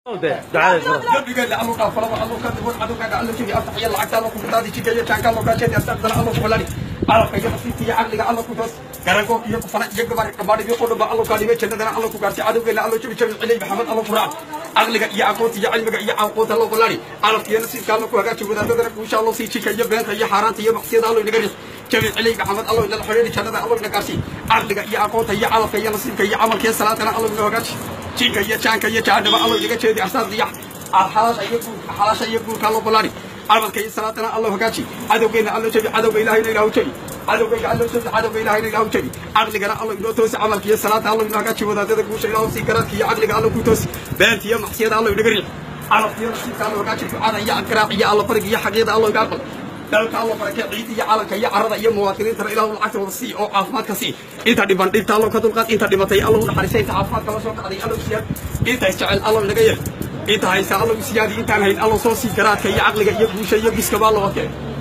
قبل الله قال فلا الله كان يقول عدو قاعد الله شيء افتح يلا عقد الله كنت هذه شيء كان كان الله كان شيء استغفر الله فلاني عرف كيف في عقل الله كنت garanko iyo ku fana iyaga bari kabaadhi iyo qodba allo ka dhigay jannadana allo ku gaartay cadowgeena allo jabi jabi cilay maxamed allo quraan aqliga iyo aqoonta iyo cilmiga iyo aqoonta allo qolani alafkiyo nasiibka allo ku hagaaji wadaadadana insha Allah sii jika iyo beenta iyo xaaraanta iyo macsiyada allo inaga jabi cilay maxamed allo ila xiriiri jannada allo inaga gaartay aqliga iyo aqoonta iyo calafka iyo nasiibka iyo camalka salaatana allo inaga hagaaji jinka iyo jaanka iyo jaanaba allo inaga jeedi asaad iyo xalaasha iyo guurka xalaasha iyo guurka allo qolani camalka iyo salaatana allo hagaaji cadowgeena allo jabi cadowga ilaahayna ilaahu jabi cadowgayga allo jabi cadowga ilaahayna ilaahu jabi caqligana allo inoo toosi camalka iyo salaata allo inoo hagaaji wadaadada guusha ilaahu sii garaadka iyo caqliga allo ku toosi beenta iyo macsiyada allo inaga riix calafka iyo nasiibka allo hagaaji ducada iyo ankaraac iyo allo bariga iyo xaqiiqda allo iga aqbal dalka allo barakee ciid iyo calanka iyo carada iyo muwaadiniintana ilaahu lacagtooda sii oo caafimaadka sii inta dhiban dhibta allo ka dulqaad inta dhimatay allo u naxariisay inta caafimaadka la soo kacday allo siyaad inta isjecel allo inaga yar inta haysa allo siyaadi intaan hayn allo soo sii garaadka iyo caqliga iyo guusha iyo giskaba allo wakee